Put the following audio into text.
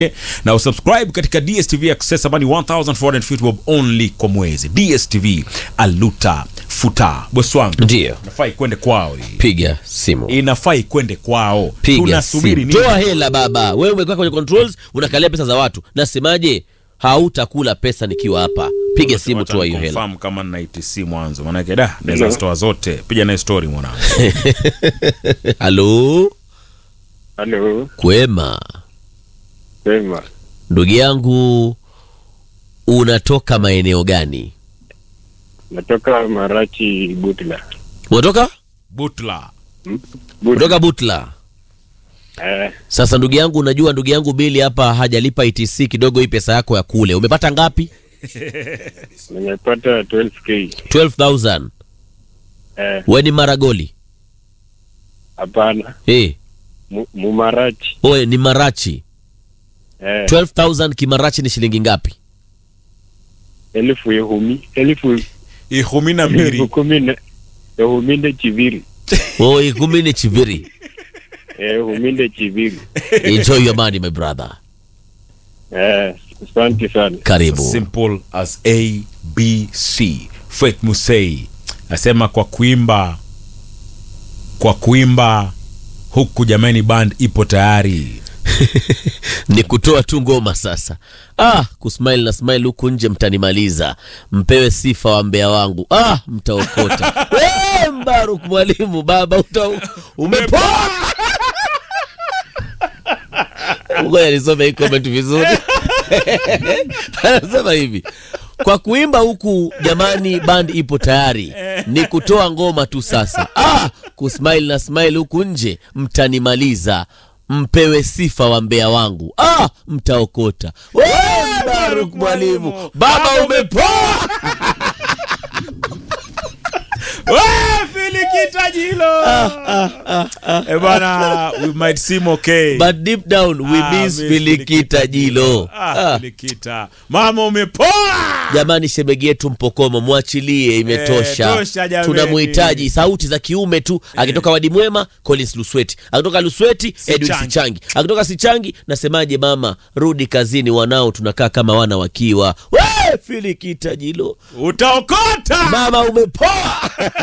na usubscribe katika DSTV Access ambayo ni 1450 bob only kwa mwezi. DSTV aluta futa bosi wangu, Ndio, inafaa ikwende kwao hii, piga simu, inafaa ikwende kwao. piga Tunasubiri simu, nini? toa hela baba. Wewe umekaa kwenye controls, unakalia pesa za watu. Nasemaje? Hautakula pesa nikiwa hapa. Piga simu, Wacha toa hiyo hela. niconfirm kama nina ITC mwanzo, maanake da naweza zitoa zote. Piga naye story mwanangu. Halo, Halo, kwema sema. ndugu yangu, unatoka maeneo gani? Natoka Marachi Butla. Unatoka Butla Butla. kutoka Butla. Eh, Sasa ndugu yangu, unajua ndugu yangu Bili hapa hajalipa ITC kidogo, hii pesa yako ya kule umepata ngapi? nimepata 12k. 12000 Eh, we ni maragoli hapana. eh, Mu- Mumarachi. oe ni marachi. Eh, 12000 kimarachi ni shilingi ngapi? elfu ihumi, elfu ihumi na elfu mbili kumi na ehuminde chiviri. Oh, ikumi ni chiviri. Eh, ehuminde chiviri. Enjoy your money my brother. Eh, asante sana. Karibu. simple as abc Faith Musei nasema kwa kuimba kwa kuimba huku jamani band ipo tayari ni kutoa tu ngoma sasa. Ah, kusmile na smile huku nje mtanimaliza. Mpewe sifa wa mbea wangu. Ah, mtaokota. Eh, Mbaruk mwalimu baba uta umepoa. Ngoja nisome hii comment vizuri. Anasema hivi. Kwa kuimba huku jamani band ipo tayari. Ni kutoa ngoma tu sasa. Ah, kusmile na smile huku nje mtanimaliza. Mpewe sifa wa mbea wangu. Ah, mtaokota. We, Baruk mwalimu. Baba umepoa. filikita Eh, bana we might seem okay But deep down we Ah, miss miss Filikita Jilo. Ah, Ah. Filikita. mama umepoa Jamani, shemegi yetu Mpokomo, mwachilie, imetosha. Eh, tosha jameni. Tunamhitaji sauti za kiume tu. Akitoka Wadi Mwema, Collins Lusweti, akitoka Lusweti, Edwin Sichangi. Sichangi, akitoka Sichangi, nasemaje mama, rudi kazini, wanao tunakaa kama wana wakiwa. We Filikita Jilo, utaokota mama umepoa.